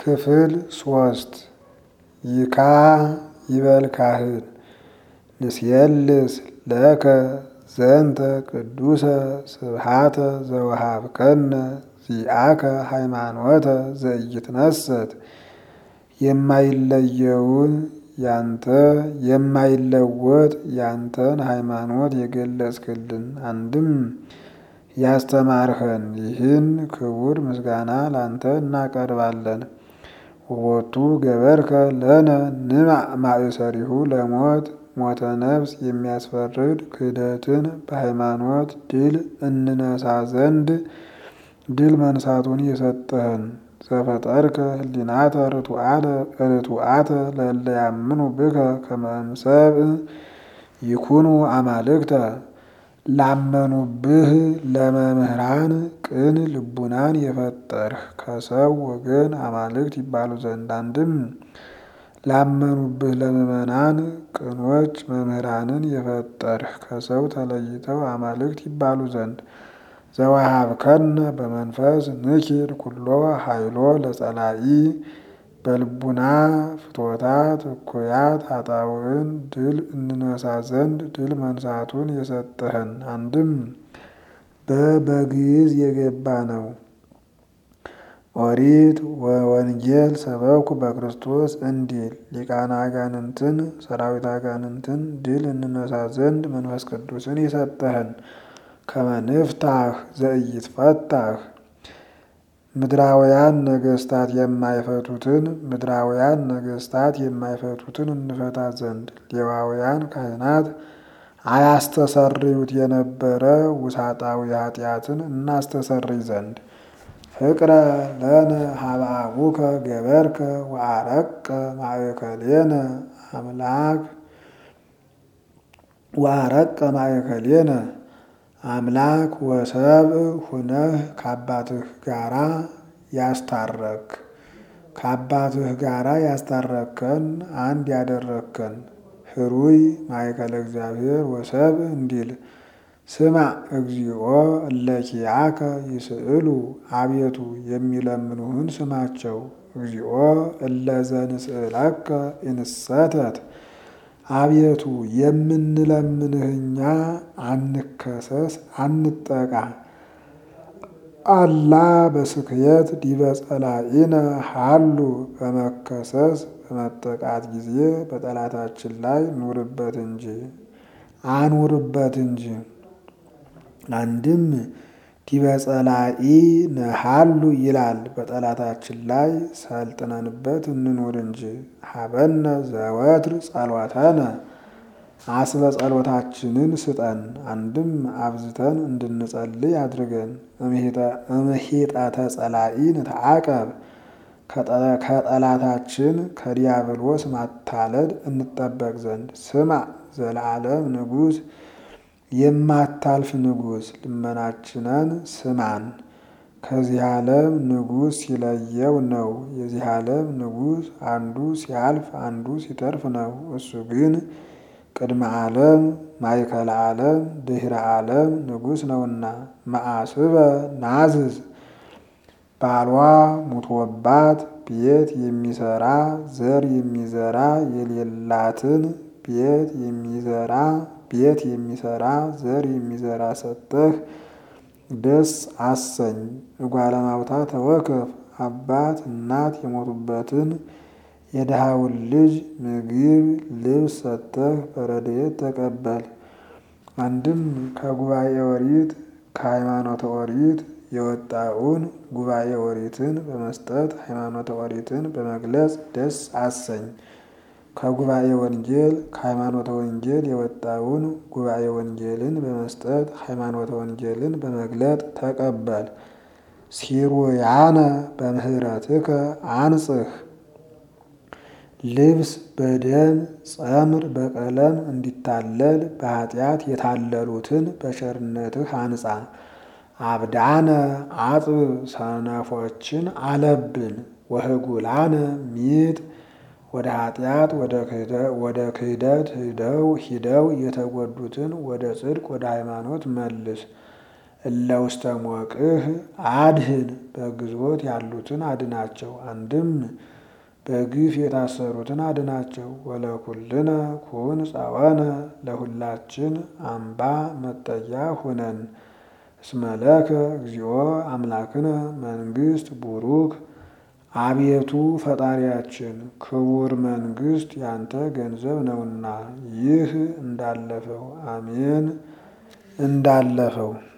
ክፍል ሶስት ይካ ይበል ካህን ንስየልስ ለከ ዘንተ ቅዱሰ ስብሃተ ዘወሃብከነ ዚአከ ሃይማኖተ ዘኢይትነሰት የማይለየውን ያንተ የማይለወጥ ያንተን ሃይማኖት የገለጽክልን አንድም ያስተማርኸን ይህን ክቡር ምስጋና ላንተ እናቀርባለን። ወቦቱ ገበርከ ለነ ንማዕ ማእሰሪሁ ለሞት ሞተ ነፍስ የሚያስፈርድ ክህደትን በሃይማኖት ድል እንነሳ ዘንድ ድል መንሳቱን የሰጠህን ዘፈጠርከ ህሊናተ ርቱዓተ ለእለ ያምኑ ብከ ከመ እምሰብእ ይኩኑ አማልክተ ላመኑብህ ለመምህራን ቅን ልቡናን የፈጠርህ ከሰው ወገን አማልክት ይባሉ ዘንድ አንድም ላመኑብህ ለምእመናን ቅኖች መምህራንን የፈጠርህ ከሰው ተለይተው አማልክት ይባሉ ዘንድ ዘወሃብከነ በመንፈስ ንኪር ኩሎ ኃይሎ ለጸላኢ በልቡና ፍትወታት እኩያት ኃጣውዕን ድል እንነሳ ዘንድ ድል መንሳቱን የሰጠህን አንድም በበግዕዝ የገባ ነው። ኦሪት ወወንጌል ሰበኩ በክርስቶስ እንዲል ሊቃነ አጋንንትን ሰራዊት አጋንንትን ድል እንነሳ ዘንድ መንፈስ ቅዱስን የሰጠህን ከመ ንፍታህ ዘኢይትፈታህ ምድራውያን ነገስታት የማይፈቱትን ምድራውያን ነገስታት የማይፈቱትን እንፈታ ዘንድ ሌዋውያን ካህናት አያስተሰርዩት የነበረ ውሳጣዊ ኃጢአትን እናስተሰርይ ዘንድ ፍቅረ ለነ ሀበ አቡከ ገበርከ ወአረቀ ማእከሌነ አምላክ ወአረቀ ማእከሌነ አምላክ ወሰብእ ሁነህ ከአባትህ ጋራ ያስታረክ ከአባትህ ጋራ ያስታረከን አንድ ያደረከን ህሩይ ማእከለ እግዚአብሔር ወሰብእ እንዲል ስማ እግዚኦ እለኪያከ ይስእሉ አቤቱ የሚለምኑህን ስማቸው። እግዚኦ እለዘንስእለከ ኢንሰተት አቤቱ የምንለምንህ እኛ አንከሰስ አንጠቃ። አላ በስክየት ዲበ ጸላኢነ ሃሉ በመከሰስ በመጠቃት ጊዜ በጠላታችን ላይ ኑርበት እንጂ አኑርበት እንጂ። አንድም ዲበ ጸላኢ ነሃሉ ይላል በጠላታችን ላይ ሰልጥነንበት እንኑር እንጂ። ሀበነ ዘወትር ጸሎተነ አስበ ጸሎታችንን ስጠን። አንድም አብዝተን እንድንጸልይ አድርገን። እምሂጠተ ጸላኢ ንተዓቀብ ከጠላታችን ከዲያብሎስ ማታለል እንጠበቅ ዘንድ። ስማ ዘለዓለም ንጉሥ የማታልፍ ንጉሥ ልመናችንን ስማን። ከዚህ ዓለም ንጉሥ ሲለየው ነው። የዚህ ዓለም ንጉሥ አንዱ ሲያልፍ አንዱ ሲተርፍ ነው። እሱ ግን ቅድመ ዓለም ማእከለ ዓለም ድኅረ ዓለም ንጉሥ ነውና። መአስበ ናዝዝ ባሏ ሙቶባት ቤት የሚሰራ ዘር የሚዘራ የሌላትን ቤት የሚዘራ ቤት የሚሰራ ዘር የሚዘራ ሰጠህ ደስ አሰኝ። እጓለማውታ ተወከፍ አባት እናት የሞቱበትን የድሃውን ልጅ ምግብ ልብስ ሰጠህ በረድኤት ተቀበል። አንድም ከጉባኤ ኦሪት ከሃይማኖተ ኦሪት የወጣውን ጉባኤ ኦሪትን በመስጠት ሃይማኖተ ኦሪትን በመግለጽ ደስ አሰኝ። ከጉባኤ ወንጌል ከሃይማኖተ ወንጌል የወጣውን ጉባኤ ወንጌልን በመስጠት ሃይማኖተ ወንጌልን በመግለጥ ተቀበል። ሲሩያነ በምህረትከ አንጽህ ልብስ በደም ጸምር በቀለም እንዲታለል በኃጢአት የታለሉትን በቸርነትህ አንጻ። አብዳነ አጥብ ሰነፎችን አለብን። ወህጉላነ ሚጥ ወደ ኃጢአት ወደ ክህደት ሂደው ሂደው የተጎዱትን ወደ ጽድቅ ወደ ሃይማኖት መልስ። እለ ውስተ ሞቅህ አድህን በግዞት ያሉትን አድናቸው። አንድም በግፍ የታሰሩትን አድናቸው። ወለኩልነ ኩን ጸወነ ለሁላችን አምባ መጠጊያ ሁነን። እስመለከ እግዚኦ አምላክነ መንግስት ቡሩክ አቤቱ ፈጣሪያችን ክቡር መንግስት ያንተ ገንዘብ ነውና ይህ እንዳለፈው አሜን እንዳለፈው